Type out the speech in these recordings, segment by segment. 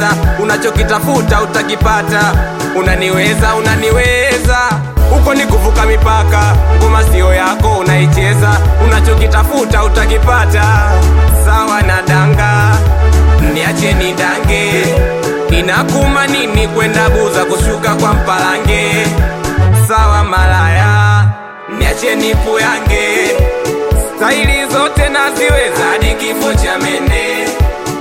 unanicheza, unachokitafuta utakipata. Unaniweza, unaniweza, uko ni kuvuka mipaka. Ngoma sio yako, unaicheza, unachokitafuta utakipata. Sawa na danga, niache ni dange, inakuma nini kwenda buza kushuka kwa mpalange? Sawa malaya, niache nipu yange, staili zote naziweza hadi kifo cha mene.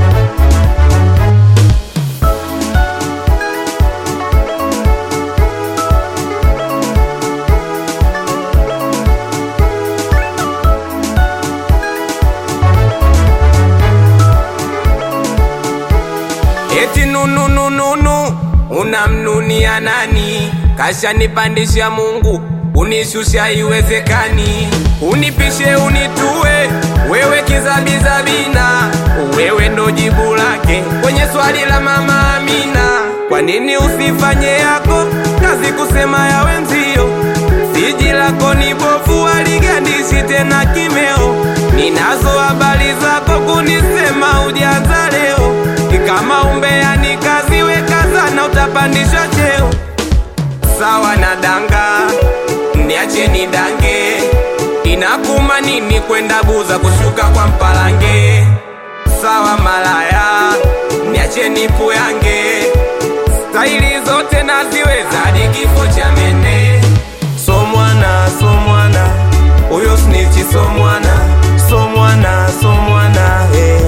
Eti nunu nunu nunu, unamnunia nani? Kashanipandisha Mungu, unishusha iwezekani. Unipishe unitue, wewe kizabizabina, wewe ndo jibu lake kwenye swali la mama Amina. Kwa nini usifanye yako kazi kusema ya wenzio? Siji lako ni bovu, waligandishi tena kimeo. Ninazo habari zako kunisema ujanza leo, kama umbea ni kazi, weka sana, utapandishwa cheo. Sawa na danga, niache ni dange, inakuma nini kwenda buza kushuka kwa mpalange? Sawa malaya, niache nipu yange, staili zote naziweza hadi kifo cha mene. So mwana, so mwana, huyo snitchi so mwana, so mwana, so mwana, eh.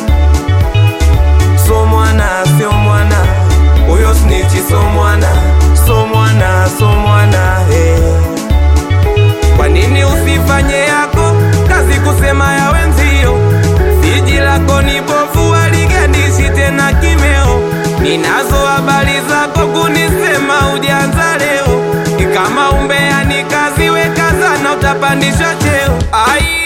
So mwana, sio mwana, huyo snitchi so mwana, so mwana, so mwana, eh. Kwa nini usifanye yako kazi kusema ya wenzio? Siji lako ni bovu, waligandishi tena kimeo. Ninazo habari zako kunisema ujanza leo, kama umbea ni kazi, weka sana, utapandishwa cheo. Ai